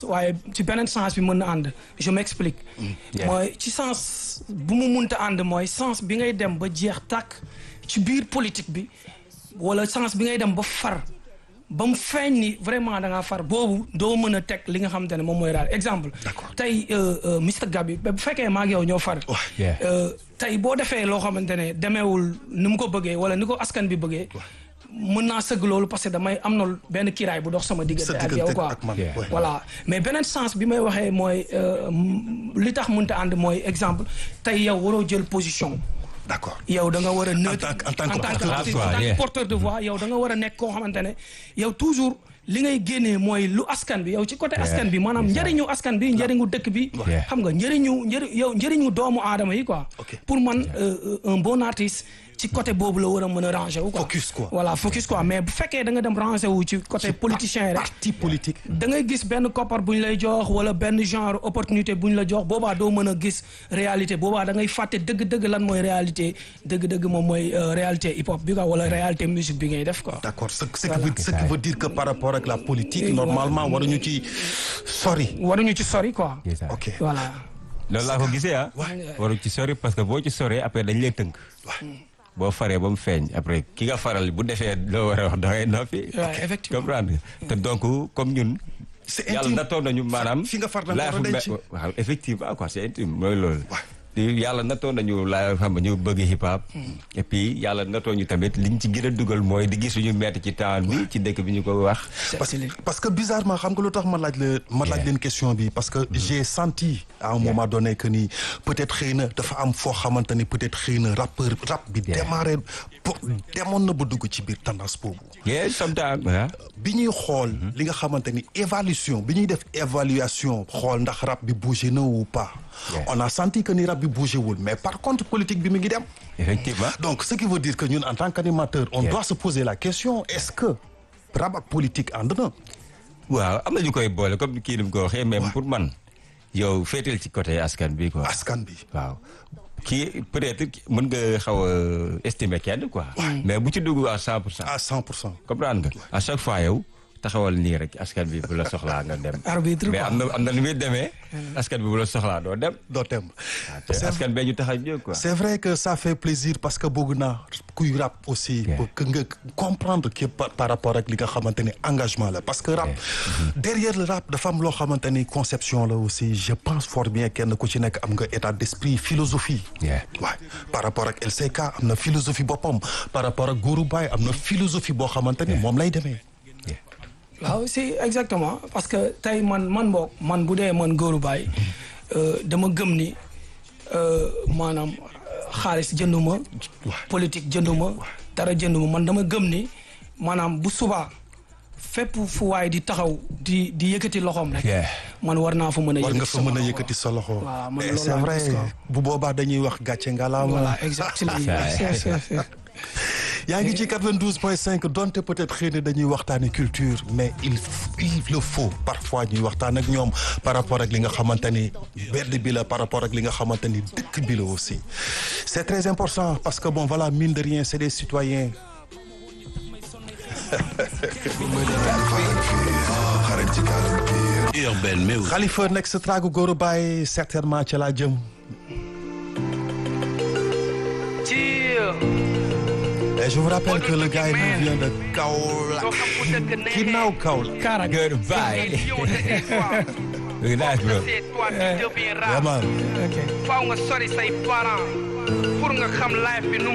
waaye ci beneen sens bi mën na ànd je m'explique mooy ci sens bu mu munta ànd mooy sens bi ngay dem ba jeex tàkk ci biir politique bi wala sens bi ngay dem ba far ba mu feeñ ni vraiment da ngaa far boobu doo mën a teg li nga xamante ne moom mooy daal exemple tey Mr Gabi bu fekkee maa ngi yow ñoo far tey boo defee loo xamante ne demeewul ni mu ko bëggee wala ni ko askan bi bëggee mën naa sëgg loolu parce que damay am na benn kiiraay bu dox sama diggante ak yow quoi voilà mais beneen sens bi may waxee mooy li tax mënta ànd mooy exemple tey yow waroo jël position d'accord yow da nga war a neutre en tant que en tant que porteur de voix yow da nga war a nekk koo xamante ne yow toujours li ngay génnee mooy lu askan bi yow ci côté askan bi maanaam njëriñu askan bi njëriñu dëkk bi xam nga njëriñu njëri yow njëriñu doomu aadama yi quoi pour man un bon artiste ci côté boobu la war a mën a ranger wu quoi focus quoi voilà focus quoi mais bu fekkee da nga dem ranger wu ci côté politicien rek parti politique da ngay gis benn koppar bu ñu lay jox wala benn genre opportunité bu ñu la jox boobaa doo mën a gis réalité boobaa da ngay fàtte dëgg-dëgg lan mooy réalité dëgg-dëgg moom mooy réalité hip hop bi quoi wala réalité musique bi ngay def quoi d'accord ce ce qui veut ce qui veut dire que par rapport ak la politique normalement waruñu ci sori waruñu ci sori quoi ok voilà loolu laa ko gisee ah waru ci sori parce que boo ci soree après dañ lay tënk boo faree ba mu feeñ après ki nga faral bu defee loo war a wax da ngay noppi. effectivement comprendre te donc comme ñun. c'est yàlla intime nattoon nañu maanaam. fi nga far da nga war a denc waaw effectivement quoi c'est intime mooy loolu. yàlla nattoon nañu la xam ñu bëgg hip hop. et puis yàlla nattoon ñu tamit liñ ci gën a dugal mooy di gis suñu metti ci temps bi ci dëkk bi ñu ko wax. parce que parce que bizarrement xam nga lu tax ma laaj la ma laaj leen question bi parce que j'ai senti à un moment donné que ni peut-être xëy na dafa am foo xamante ni peut-être xëy na rappeur rap bi démarré pour demoon na ba dugg ci biir tendance boobu. yeah sometimes bi ñuy xool li nga xamante ni évaluation bi ñuy def évaluation xool ndax rap bi bougé na ou pas. on a senti que ni rap bi bougé wul mais par contre politique bi mi ngi dem. effectivement donc ce qui veut dire que ñun en tant qu'animateur on doit se poser la question est-ce que rap ak politique ànd na. waaw am na ñu koy boole comme kii ni mu ko waxee même pour man yow féetal ci côté askan bi quoi. askan bi waaw. kii peut-être mën nga xaw a estimer kenn quoi. mais bu ci dugg à 100 pour cent. à 100 pour cent. comprendre nga à chaque fois yow taxawal nii rek askan bi bu la soxlaa nga dem. arbitre mais am na am na nu muy demee. askan bi bu la soxlaa doo dem. doo dem. te askan bee ñu tax a jóg quoi. c'est vrai que ça fait plaisir parce que bëgg naa kuy rap aussi. que nga comprendre que par rapport ak li nga xamante ni engagement la parce que rap. derrière le rap dafa am loo xamante ni conception la aussi je pense fort bien kenn ku ci nekk am nga état d'esprit philosophie. waaw par rapport ak LCK am na philosophie boppam par rapport ak Gourou Baye am na philosophie boo xamante ni moom lay demee. waaw si exactement parce que tey man man boog man bu dee man góoru baay dama gëm ni maanaam xaalis jënduma politique jënduma dara jënduma man dama gëm ni maanaam bu subaa fépp fu waay di taxaw di di yëkkati loxoom rek man war naa fa mën a war nga fa mën a yëkkati sa loxo c'est vrai bu boobaa dañuy wax gàcce ngalaama voilà exactement yaa ngi ci 92.5 donte peut-être xëy na dañuy waxtaane culture mais il il le faut parfois ñuy waxtaan ak ñoom par rapport ak li nga xamante ni bedd bi la par rapport ak li nga xamante ni dëkk bi la aussi c'est très important parce que bon voilà mine de rien c'est des citoyens Urban Music. Khalifa nekk sa tragu Gora Baye certainement ca laa jëm Et je vous rappelle que le gars il vient de Kaolack ginnaaw Kaolack. Karak Goodbye. Very nice bro. Vraiment. ok faaw nga sori say parents pour nga xam life bi nu